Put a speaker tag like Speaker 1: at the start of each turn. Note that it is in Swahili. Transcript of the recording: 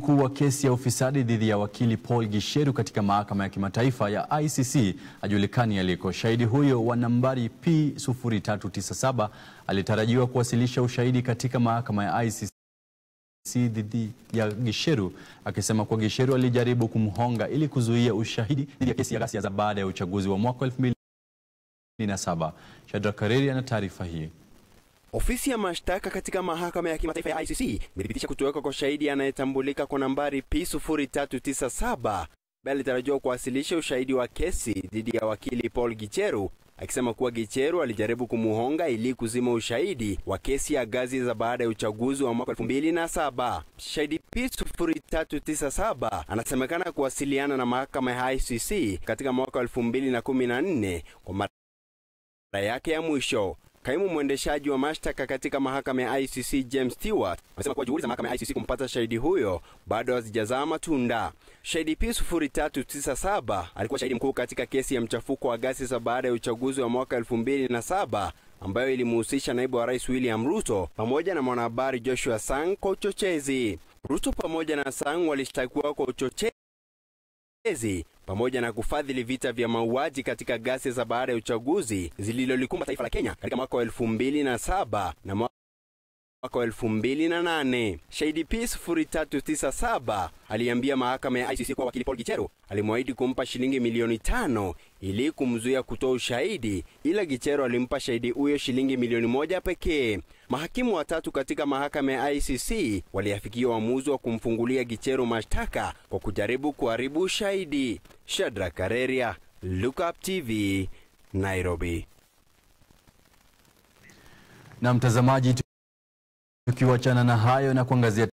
Speaker 1: mkuu wa kesi ya ufisadi dhidi ya wakili Paul Gisheru katika mahakama ya kimataifa ya ICC ajulikani aliko. Shahidi huyo wa nambari P0397 alitarajiwa kuwasilisha ushahidi katika mahakama ya ICC dhidi ya Gisheru akisema kuwa Gisheru alijaribu kumhonga ili kuzuia ushahidi dhidi ya kesi ya ghasia za baada ya uchaguzi wa mwaka 2007. Shadrack Kareri ana taarifa hii.
Speaker 2: Ofisi ya mashtaka katika mahakama ya kimataifa ya ICC imethibitisha kutoweka kwa shahidi anayetambulika kwa nambari P0397 ambaye alitarajiwa kuwasilisha ushahidi wa kesi dhidi ya wakili Paul Gicheru akisema kuwa Gicheru alijaribu kumuhonga ili kuzima ushahidi wa kesi ya ghasia za baada ya uchaguzi wa mwaka 2007. Shahidi P0397 anasemekana kuwasiliana na mahakama ya ICC katika mwaka 2014 kwa mara yake ya mwisho. Kaimu mwendeshaji wa mashtaka katika mahakama ya ICC James Stewart amesema kuwa juhudi za mahakama ya ICC kumpata shahidi huyo bado hazijazaa matunda. Shahidi P0397 alikuwa shahidi mkuu katika kesi ya mchafuko wa ghasia za baada ya uchaguzi wa mwaka 2007 ambayo ilimhusisha naibu wa rais William Ruto pamoja na mwanahabari Joshua Sang kwa uchochezi. Ruto pamoja na Sang walishtakiwa kwa uchochezi pamoja na kufadhili vita vya mauaji katika ghasia za baada ya uchaguzi zililolikumba taifa la Kenya katika mwaka wa 2007 na mwaka wa 2008. Shahidi P0397 aliambia mahakama ya ICC kuwa wakili Paul Gicheru alimwahidi kumpa shilingi milioni tano ili kumzuia kutoa ushahidi, ila Gicheru alimpa shahidi huyo shilingi milioni moja pekee. Mahakimu watatu katika mahakama ya ICC waliafikia uamuzi wa kumfungulia Gicheru mashtaka kwa kujaribu kuharibu ushahidi. Shadrack Kareria, Look Up TV, Nairobi.
Speaker 1: Na mtazamaji, tukiwachana na hayo na kuangazia